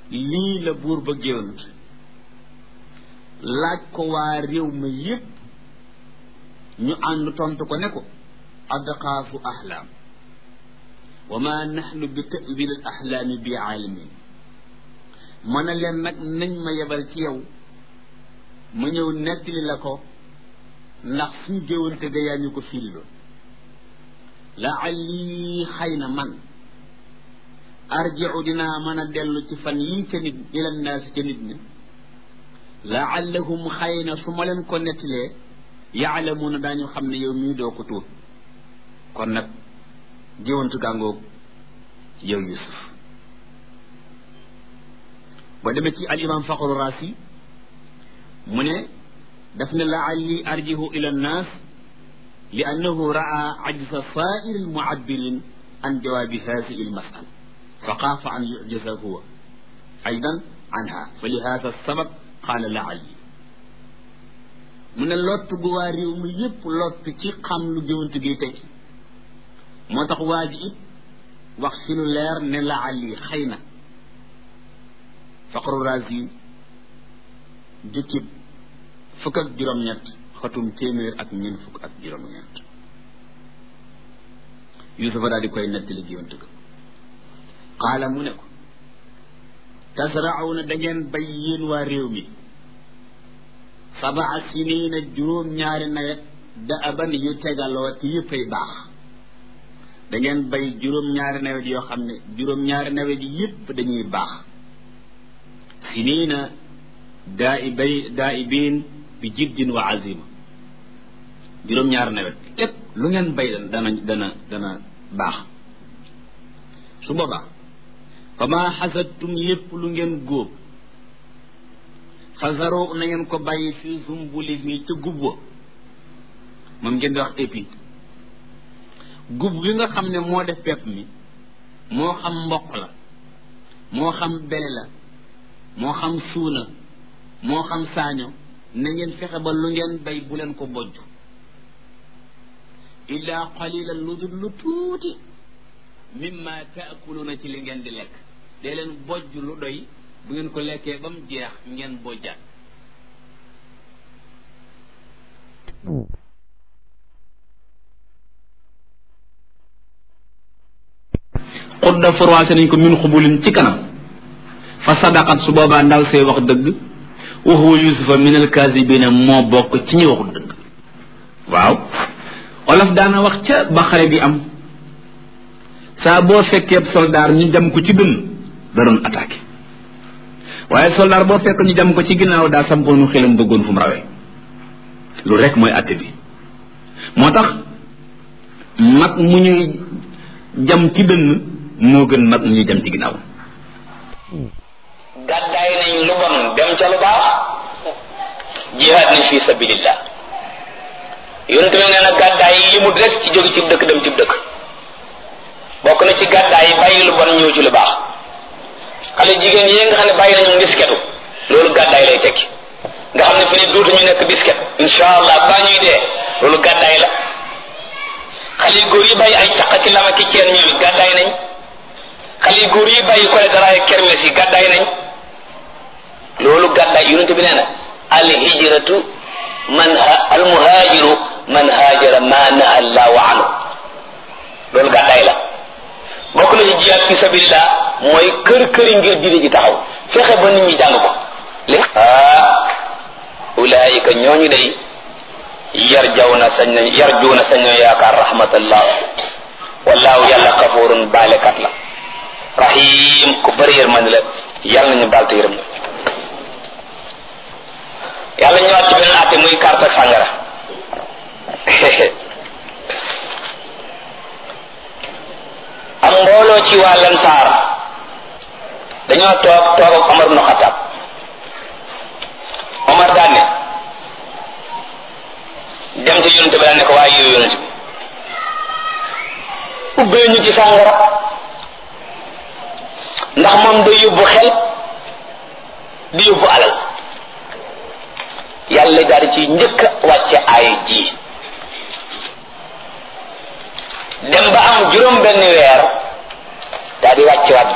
lii la buur ba géwant laaj ko waa réew ma yépp ñu ànd tontu ko ne ko adqaafu ahlaam wa ma naxnu bi tawil al ahlaami bi aalimin mën a leen nag nañ ma yebal ci yow ma ñëw nettali la ko ndax suñ géwante ga yaa ñu ko filloon laalli xëy na man arjiu dinaa mën a dellu ci fan yii ca nit ila naasi ca nit ñi laallahum xëy na su ma leen ko nettalee yaalamuuna daañu xam ne yow mii doo ko tuut kon nag géwantu gàngoog yow yusuf boo demee ci al imam faqru raasi mu ne daf ne laalli arjihu ila nnaas li annahu raa ajza saa'iri almu'abbirin an jawaabi haadihi almas'ala fa xaafa an yu'jaza huwa aydan anha fa li haada sabab qaala laalli mu ne lott gu waa réew mi yépp lott ci xam lu géwantu gi teg moo tax waa ji it wax ci lu leer ne laalli xëy na faqru raasi jukkib fukk ak juróom-ñett xatum téeméer ak ñeent fukk ak juróom-ñett yusufa daal di koy nettali géwant ga qaala mu ne ko tasrauna da ngeen bay yéen waa réew mi sabaa siniina juróom-ñaari nawet da aban yu tegaloo te yëppay baax da ngeen bay juróom-ñaari nawet yoo xam ne juróom-ñaari nawet yi yëpp dañuy baax siniina daa i bay daa i biin bi jiddin wa azima juróom-ñaari nawet lépp lu ngeen bay dana dana dana baax su boobaa fa maa xasadtum lépp lu ngeen góob xasaroo na ngeen ko bàyyi fii sumbuli mi ca gub wa moom ngeen di wax épi gub bi nga xam ne moo def pepp mi moo xam mboq la moo xam bele la moo xam suuna moo xam saaño na ngeen fexe ba lu ngeen bay bu leen ko bojj illaa qalilan lu dul lu tuuti mimma taakuluuna ci li ngeen di lekk dee leen bojj lu doy bu ngeen ko lekkee ba mu jeex ngeen bojjaat xudda forwaase nañ ko min xubulin ci kanam fa sadaqat su boobaa ndaw see wax dëgg wa huwa yusufa min alkaasibina moo bokk ci ñi waxul dëgg waaw olof daana wax ca ba xare bi am saa boo fekkee soldaar ñu jam ko ci dënn da doon attaqué waaye soldaar boo fekk ñu jam ko ci ginnaaw daa sampoonu xelam bëggoon fu mu rawee lu rek mooy atte bi moo tax mag mu ñuy jam ci dënn moo gën mag mu ñuy jam ci ginnaaw gàddaay nañ lu bon dem ca lu baax jihaad nañ fi sabilillah yonent bi nee na gàddaay yi limut rek ci jóge ci dëkk dem ci dëkk bokk na ci gàddaay yi bàyyi lu bon ñëw ci lu baax xale jigéen yi nga xam ne bàyyi nañu disketu loolu gàddaay lay tekki nga xam ne fi ne duutu ñu nekk disket insha allah baa ñuy dee loolu gàddaay la xale góor yi bàyyi ay caq ci lama ki ceen ñoom it gàddaay nañ xale góor yi bàyyi kole daraay kermes yi gàddaay nañ loolu gàddaay yonente bi nee na al hijratu man al muhajiru man hajara ma naha allahu anhu loolu gàddaay la bokk na ci jihaad fi sabilillah mooy kër këri ngir diine ji taxaw fexe ba nit ñi jàng ko li ah ulaayika ñooñu day yarjawna sañ nañ yarjuuna sañ nañ yaakaar rahmatallah wallaahu yàlla xafuurun baalekat la rahim ku bëri yërmande la yàlla nañu baal te yërëm na yàlla ñëwaat ci beneen àtte muy carte ak sàngara am mbooloo ci waa Lansaar dañoo toog toog ak Omar ibn Xattaab Omar daan ne dem ci yonente bi daan ne ko waaye yow yonente bi ubbee ñu ci sàngara ndax moom day yóbbu xel di yóbbu alal yàlla daal ci njëkk a wàcce ay ji dem ba am juróom benn weer daal di wàcce waat